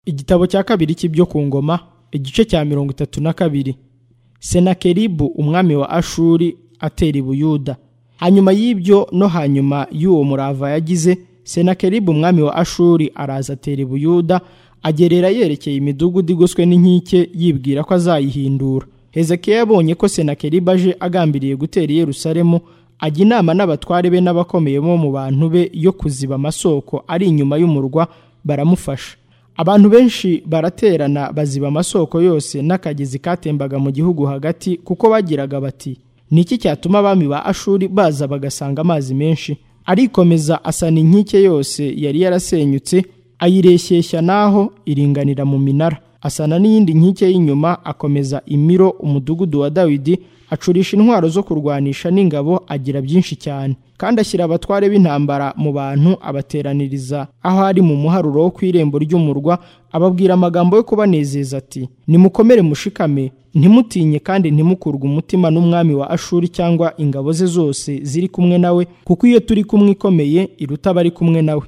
igitabo cya kabiri cy'ibyo ku ngoma igice cya mirongo itatu na kabiri senakeribu umwami wa ashuri atera i buyuda hanyuma y'ibyo no hanyuma y'uwo murava yagize senakeribu umwami wa ashuri araza atera i buyuda agerera yerekeye imidugudu igoswe n'inkike yibwira ko azayihindura hezekiya yabonye ko senakeribu aje agambiriye gutera i yerusalemu ajya inama n'abatware be n'abakomeye bo mu bantu be yo kuziba amasoko ari inyuma y'umurwa baramufasha abantu benshi baraterana baziba amasoko yose n'akagezi katembaga mu gihugu hagati kuko bagiraga bati ni iki cyatuma abami ba ashuri baza bagasanga amazi menshi arikomeza asana inkike yose yari yarasenyutse ayireshyeshya naho iringanira mu minara asana n'iyindi nkike y'inyuma akomeza imiro umudugudu wa dawidi acurisha intwaro zo kurwanisha n'ingabo agira byinshi cyane kandi ashyira abatware b'intambara mu bantu abateraniriza aho ari mu muharuro wo ku irembo ry'umurwa ababwira amagambo yo kubanezeza ati nimukomere mushikame ntimutinye kandi ntimukurwe umutima n'umwami wa ashuri cyangwa ingabo ze zose ziri kumwe nawe kuko iyo turi kumwe ikomeye iruta abari kumwe nawe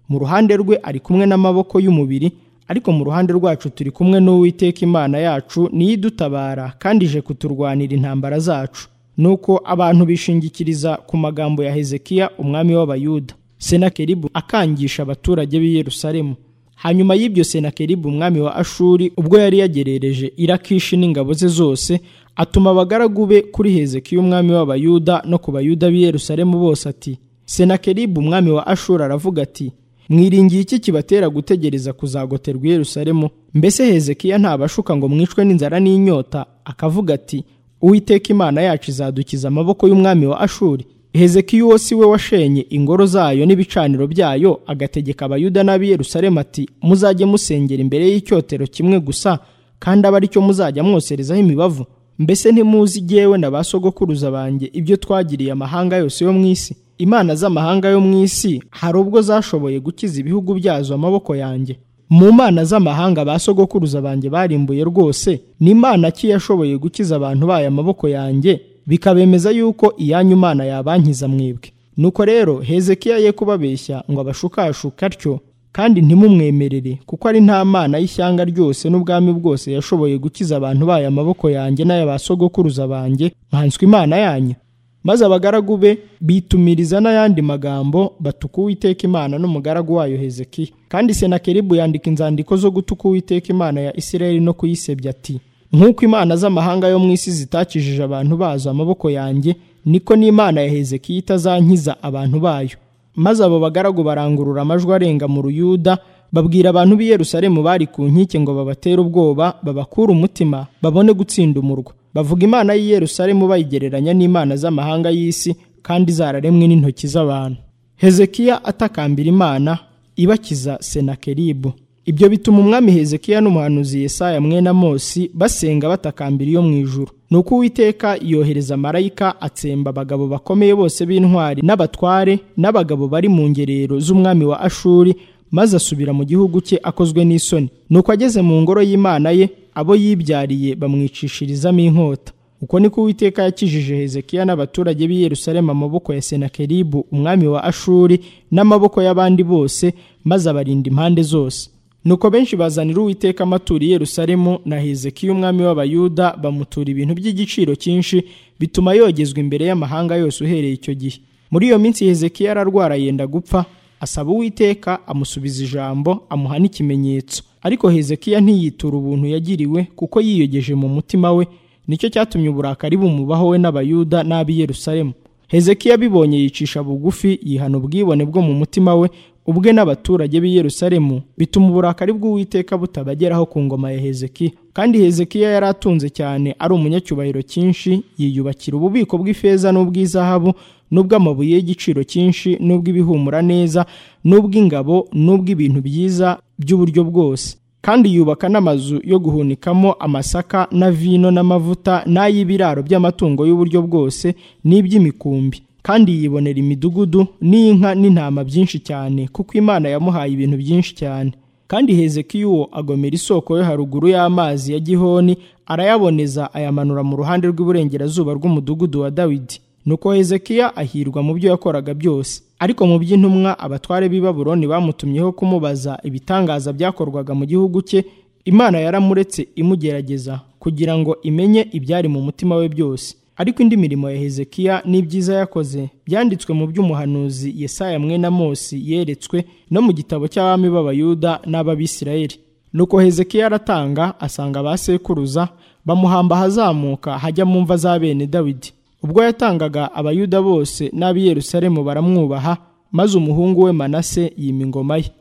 mu ruhande rwe ari kumwe n'amaboko y'umubiri ariko mu ruhande rwacu turi kumwe n'uwiteka imana yacu niyo idutabara kandi ije kuturwanira intambara zacu nuko abantu bishingikiriza ku magambo ya hezekiya umwami w'abayuda senakeribu akangisha abaturage b'i yerusalemu hanyuma y'ibyo senakeribu umwami wa ashuri ubwo yari yagerereje irakishi n'ingabo ze zose atuma abagaragu be kuri hezekiya umwami w'abayuda no ku bayuda b'i yerusalemu bose ati senakeribu umwami wa ashuri aravuga ati mwiringiye iki kibatera gutegereza kuzagoterwa i Yerusalemu mbese hezekiya ntabashuka ngo mwicwe n'inzara n'inyota akavuga ati uwiteka imana yacu izadukiza amaboko y'umwami wa ashuri hezekiya uwo si we washenye ingoro zayo n'ibicaniro byayo agategeka abayuda n'ab'i Yerusalemu ati muzajye musengera imbere y'icyotero kimwe gusa kandi abe aricyo muzajya mwoserezaho imibavu mbese ntimuzi jyewe na ba sogokuruza banjye ibyo twagiriye amahanga yose yo mu isi imana z'amahanga yo mu isi hari ubwo zashoboye gukiza ibihugu byazo amaboko yanjye mu mana z'amahanga ba sogokuruza banjye barimbuye rwose ni imana ki yashoboye gukiza abantu bayo amaboko yanjye bikabemeza yuko iyanyu mana yabankiza mwebwe nuko rero hezekiya ye kubabeshya ngo abashukashuke atyo kandi ntimumwemerere kuko ari nta mana y'ishyanga ryose n'ubwami bwose yashoboye gukiza abantu bayo amaboko yanjye n'aya ba sogokuruza banjye nkanswe imana yanyu maze abagaragu be bitumiriza n'ayandi magambo batuka uwiteka imana n'umugaragu wayo hezekiya kandi senakeribu yandika inzandiko zo gutuka uwiteka imana ya isirayeli no kuyisebya ati nk'uko imana z'amahanga yo mu isi zitakijije abantu bazo amaboko yanjye niko n'imana ya hezekiya itazankiza abantu bayo maze abo bagaragu barangurura amajwi arenga mu ruyuda babwira abantu b'i Yerusalemu bari ku nkike ngo babatere ubwoba babakure umutima babone gutsinda umurwa bavuga imana y'i Yerusalemu bayigereranya n'imana z'amahanga y'isi kandi zararemwe n'intoki z'abantu hezekiya atakambira imana ibakiza senakeribu ibyo bituma umwami hezekiya n'umuhanuzi yesaya mwena mose basenga batakambira iyo mu ijuru ni uko uwiteka yohereza marayika atsemba abagabo bakomeye bose b'intwari n'abatware n'abagabo bari mu ngerero z'umwami wa ashuri maze asubira mu gihugu cye akozwe n'isoni nuko ageze mu ngoro y'imana ye abo yibyariye bamwicishirizamo inkota uko niko uwiteka yakijije hezekiya n'abaturage b'i yerusalemu amaboko ya senakeribu umwami wa ashuri n'amaboko y'abandi bose maze abarinda impande zose nuko benshi bazanira uwiteka amaturo i yerusalemu na hezekiya umwami w'abayuda bamutura ibintu by'igiciro cyinshi bituma yogezwa imbere y'amahanga yose uhereye icyo gihe muri iyo minsi hezekiya ararwara yenda gupfa asaba uwiteka amusubiza ijambo amuha n'ikimenyetso ariko hezekiya ntiyitura ubuntu yagiriwe kuko yiyogeje mu mutima we nicyo cyatumye uburakari bumubaho we n'abayuda n'ab'i yerusalemu hezekiya abibonye yicisha bugufi yihana ubwibone bwo mu mutima we ubwe n'abaturage b'i yerusalemu bituma uburakari bw'uwiteka butabageraho ku ngoma ya hezekiya kandi hezekiya yari atunze cyane ari umunyacyubahiro cyinshi yiyubakira ububiko bw'ifeza n'ubw'izahabu n'ubw'amabuye y'igiciro cyinshi n'ubw'ibihumura neza n'ubw'ingabo n'ubw'ibintu byiza by'uburyo bwose kandi yubaka n'amazu yo guhunikamo amasaka na vino n'amavuta n'ay'ibiraro by'amatungo y'uburyo bwose n'iby'imikumbi kandi yibonera imidugudu n'inka n'intama byinshi cyane kuko imana yamuhaye ibintu byinshi cyane kandi hezekiya uwo agomera isoko yo haruguru y'amazi ya gihoni arayaboneza ayamanura mu ruhande rw'iburengerazuba rw'umudugudu wa dawidi nuko hezekiya ahirwa mu byo yakoraga byose ariko mu by'intumwa abatware b'i Babuloni bamutumyeho kumubaza ibitangaza byakorwaga mu gihugu cye imana yaramuretse imugerageza kugira ngo imenye ibyari mu mutima we byose ariko indi mirimo ya hezekiya n'ibyiza yakoze byanditswe mu by'umuhanuzi yesaya mwene amosi yeretswe no mu gitabo cy'abami b'abayuda n'ab'abisirayeli nuko hezekiya aratanga asanga ba sekuruza bamuhamba ahazamuka hajya mu mva za bene dawidi ubwo yatangaga abayuda bose n'ab'i yerusalemu baramwubaha maze umuhungu we manase yima ingoma ye